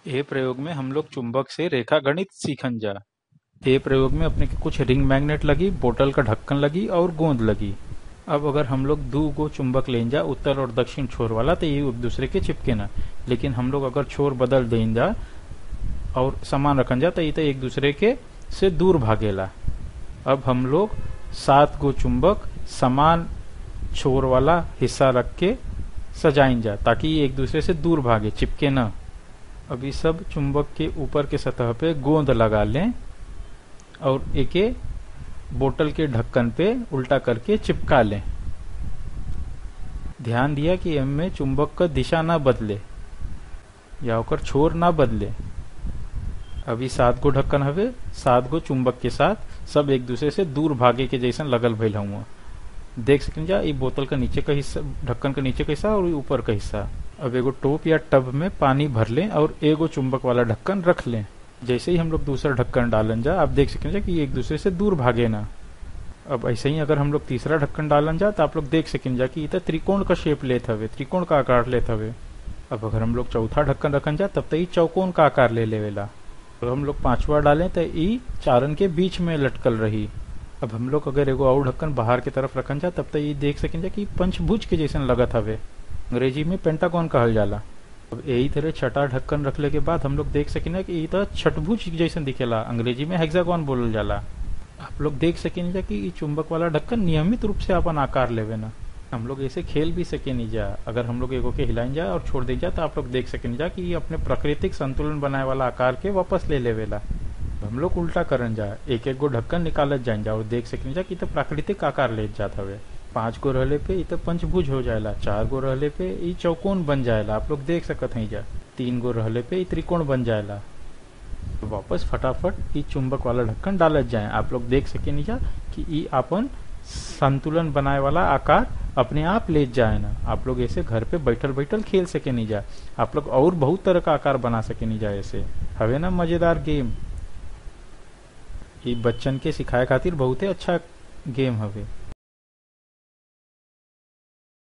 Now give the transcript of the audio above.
ए प्रयोग में हम लोग चुंबक से रेखा गणित सीखन जा ए प्रयोग में अपने के कुछ रिंग मैग्नेट लगी बोतल का ढक्कन लगी और गोंद लगी अब अगर हम लोग दो गो चुंबक लें जा उत्तर और दक्षिण छोर वाला तो ये एक दूसरे के चिपके ना लेकिन हम लोग अगर छोर बदल दें जा और समान रखन जा तो ये तो एक दूसरे के से दूर भागेला अब हम लोग सात गो चुंबक समान छोर वाला हिस्सा रख के सजाइन जा ताकि ये एक दूसरे से दूर भागे चिपके ना अब ये सब चुंबक के ऊपर के सतह पे गोंद लगा लें और एके बोतल के ढक्कन पे उल्टा करके चिपका लें ध्यान दिया कि इनमें चुंबक का दिशा ना बदले या ओकर छोर ना बदले अभी सात गो ढक्कन हवे सात गो चुंबक के साथ सब एक दूसरे से दूर भागे के जैसन लगल भइल हुआ देख सकें जा ई बोतल का नीचे का हिस्सा ढक्कन का नीचे का हिस्सा और ऊपर का हिस्सा अब एगो टोप या टब में पानी भर लें और एगो चुंबक वाला ढक्कन रख लें जैसे ही हम लोग दूसरा ढक्कन डालन जा आप देख सकें जा कि एक दूसरे से दूर भागे ना अब ऐसे ही अगर हम लोग तीसरा ढक्कन डालन जा तो आप लोग देख सकें जा कि त्रिकोण का शेप लेत हवे त्रिकोण का आकार लेत हवे अब अगर हम लोग चौथा ढक्कन रखन जा तब तो ई चौकोन का आकार ले लेवेला और हम लोग पांचवा डालें तो ई चारन के बीच में लटकल रही अब हम लोग अगर एगो और ढक्कन बाहर की तरफ रखन जा तब तो ये देख सकें जा कि पंचभुज के जैसन लगत हवे अंग्रेजी में पेंटागन कहल जाला अब यही तरह छठा ढक्कन रखले के बाद हम लोग देख सकें कि ये तो छठभुज जैसन दिखेला अंग्रेजी में हेक्सागोन बोलल जाला आप लोग देख सकें जा कि ई चुंबक वाला ढक्कन नियमित रूप से अपन आकार लेवे ना हम लोग ऐसे खेल भी सके नहीं जा अगर हम लोग एगो के हिलाइन जा और छोड़ दे जा तो आप लोग देख सकें जा कि ये अपने प्राकृतिक संतुलन बनाए वाला आकार के वापस ले लेवेला हम लोग उल्टा करन जा एक एक गो ढक्कन निकालत जाइन जा और देख सकें जा कि तो प्राकृतिक आकार ले जात हवे पांच गो रहले पे ई तो पंचभुज हो जाएला चार गो रहले पे ई चौकोन बन जाएला आप लोग देख सकत हैं जा तीन गो रहले पे ई त्रिकोण बन जाएला वापस फटाफट ई चुंबक वाला ढक्कन डालत जाए आप लोग देख सके नहीं जा कि ई अपन संतुलन बनाए वाला आकार अपने आप ले जाए ना आप लोग ऐसे घर पे बैठल बैठल खेल सके नहीं जा आप लोग और बहुत तरह का आकार बना सके नहीं जा ऐसे हवे ना मजेदार गेम ये बच्चन के सिखाए खातिर बहुते अच्छा गेम हवे